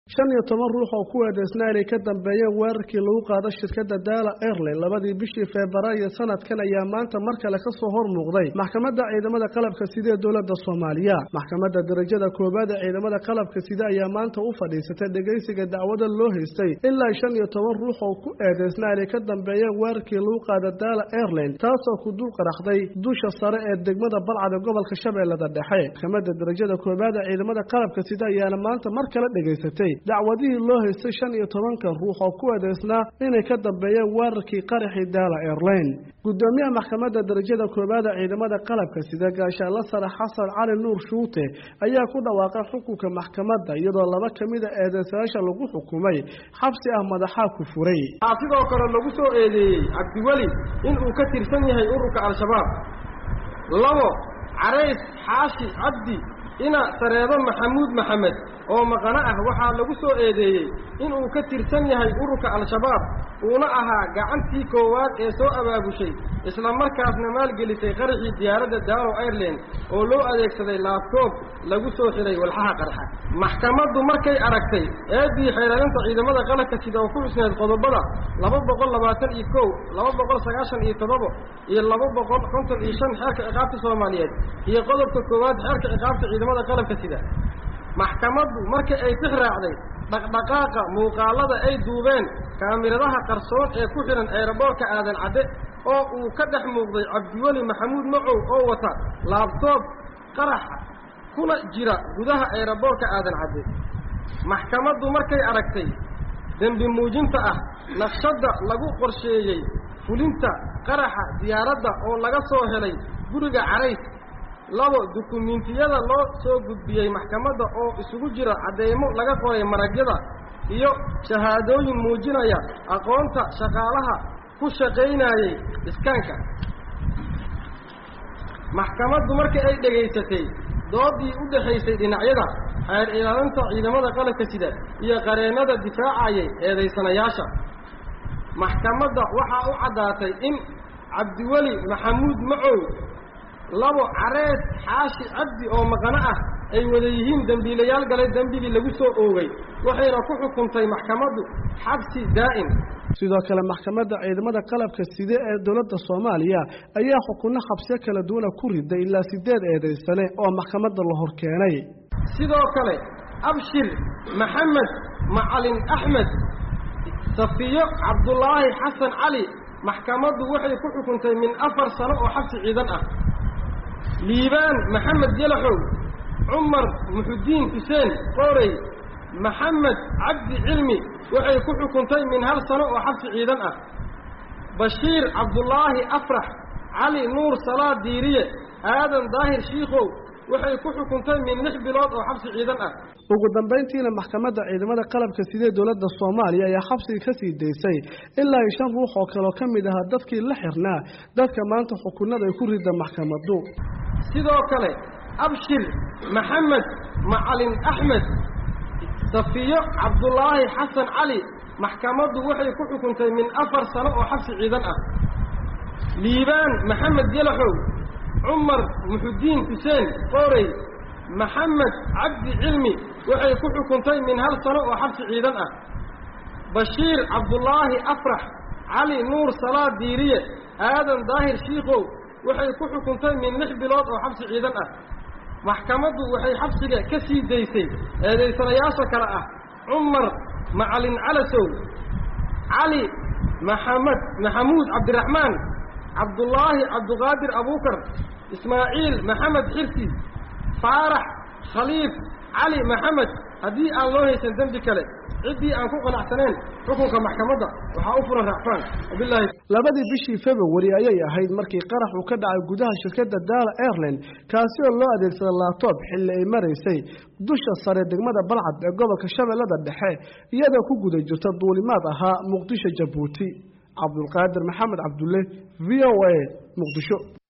shan iyo toban ruux oo ku eedeysnaa inay ka dambeeyeen weerarkii lagu qaado shirkadda daala airline labadii bishii febraayo sanadkan ayaa maanta mar kale ka soo hor muuqday maxkamadda ciidamada qalabka sida ee dowladda soomaaliya maxkamadda darajada koowaad ee ciidamada qalabka sida ayaa maanta u fadhiisatay dhegaysiga dacwada loo haystay ilaa shan iyo toban ruux oo ku eedeysnaa inay ka dambeeyeen weerarkii lagu qaado daala airline taasoo ku dul qaraxday dusha sare ee degmada balcad ee gobolka shabeellada dhexe maxkamadda darajada koowaad ee ciidamada qalabka sida ayaana maanta mar kale dhegaysatay dacwadihii loo haystay shan iyo tobankan ruux oo ku eedeysnaa inay ka dambeeyeen weerarkii qaraxii daala airline gudoomiyaha maxkamadda darajada koowaad ee ciidamada qalabka sida gaashaanla sare xasan cali nuur shuute ayaa ku dhawaaqay xukunka maxkamadda iyadoo laba ka mida eedeysayaasha lagu xukumay xabsi ah madaxaa ku furay waxaa sidoo kale lagu soo eedeeyey cabdiweli in uu ka tirsan yahay ururka al-shabaab labo carays xaashi cabdi ina sareebo maxamuud maxamed oo maqano ah waxaa lagu soo eedeeyey inuu ka tirsan yahay ururka al-shabaab uuna ahaa gacantii koowaad ee soo abaabushay isla markaasna maalgelisay qaraxii diyaaradda daalo airland oo loo adeegsaday laabtoob lagu soo xidhay walxaha qarxa maxkamaddu markay aragtay eeddii xeelaalinta ciidamada qalabka sida oo ku xusneed qodobada laba boqol labaatan iyo kow laba boqol sagaashan iyo toddoba iyo laba boqol konton iyo shan xeerka ciqaabta soomaaliyeed iyo qodobka koowaad xeerka ciqaabta ciidamada qalabka sida maxkamaddu markii ay tix raacday dhaqdhaqaaqa muuqaallada ay duubeen kaamiradaha qarsoon ee ku xidhan eeraboorka aadan cadde oo uu ka dhex muuqday cabdiweli maxamuud macow oo wata laabtoob qaraxa kuna jira gudaha eeraboorka aadan cadde maxkamaddu markay aragtay dembi muujinta ah naqshadda lagu qorsheeyey fulinta qaraxa diyaaradda oo laga soo helay guriga carays labo dukumiintiyada loo soo gudbiyey maxkamadda oo isugu jira cadeymo laga qoray maragyada iyo shahaadooyin muujinaya aqoonta shaqaalaha ku shaqaynayey iskaanka maxkamaddu markii ay dhegaysatay doodii u dhexaysay dhinacyada xeer ilaalinta ciidamada qalabka sida iyo qareennada difaacayay eedaysanayaasha maxkamadda waxaa u caddaatay in cabdiweli maxamuud macow labo carees xaashi cabdi oo maqano ah ay wada yihiin dembiilayaal galay dembigii lagu soo oogay waxayna ku xukuntay maxkamaddu xabsi daa'im sidoo kale maxkamadda ciidamada qalabka side ee dowladda soomaaliya ayaa xukunno xabsiyo kala duwana ku riday ilaa siddeed eedaysane oo maxkamadda la hor keenay sidoo kale abshir maxamed macalin axmed safiyo cabdulaahi xasan cali maxkamaddu waxay ku xukuntay min afar sano oo xabsi ciidan ah liibaan maxamed yalaxow cumar muxudiin xuseen qoorey maxamed cabdi cilmi waxay ku xukuntay min hal sano oo xabsi ciidan ah bashiir cabdulaahi afrax cali nuur salaad diiriye aadan daahir shiikow waxay ku xukuntay min lix bilood oo xabsi ciidan ah ugu dambayntiina maxkamadda ciidamada qalabka sidee dowladda soomaaliya ayaa xabsiga ka sii daysay ilaa iyo shan ruux oo kaleo ka mid ahaa dadkii la xirnaa dadka maanta xukunada ay ku rida maxkamaddu sidoo kale abshir maxamed macalin axmed safiyo cabdulaahi xasan cali maxkamaddu waxay ku xukuntay min afar sano oo xabsi ciidan ah liibaan maxamed yalaxow cumar muxudiin xuseen qoorey maxamed cabdi cilmi waxay ku xukuntay min hal sano oo xabsi ciidan ah bashiir cabdulaahi afrax cali nuur salaad diiriye aadan daahir shiikow waxay ku xukuntay min lix bilood oo xabsi ciidan ah maxkamaddu waxay xabsiga ka sii daysay eedaysanayaasha kale ah cumar macalin calasow cali maxamed maxamuud cabdiraxmaan cabdulaahi cabduqaadir abuukar ismaaciil maxamed xirsi faarax khaliif cali maxamed haddii aan loo haysan dembi kale ciddii aan ku qanacsaneen xukunka maxkamadda waxaa u furan raacfaan wabilaahi labadii bishii februari ayay ahayd markii qarax uu ka dhacay gudaha shirkadda daala airline kaasi oo loo adeegsaday laabtoob xilli ay maraysay dusha sare degmada balcad ee gobolka shabeellada dhexe iyadoo ku guda jirta duulimaad ahaa muqdisho jabuuti cabdulqaadir maxamed cabdulle v o a muqdisho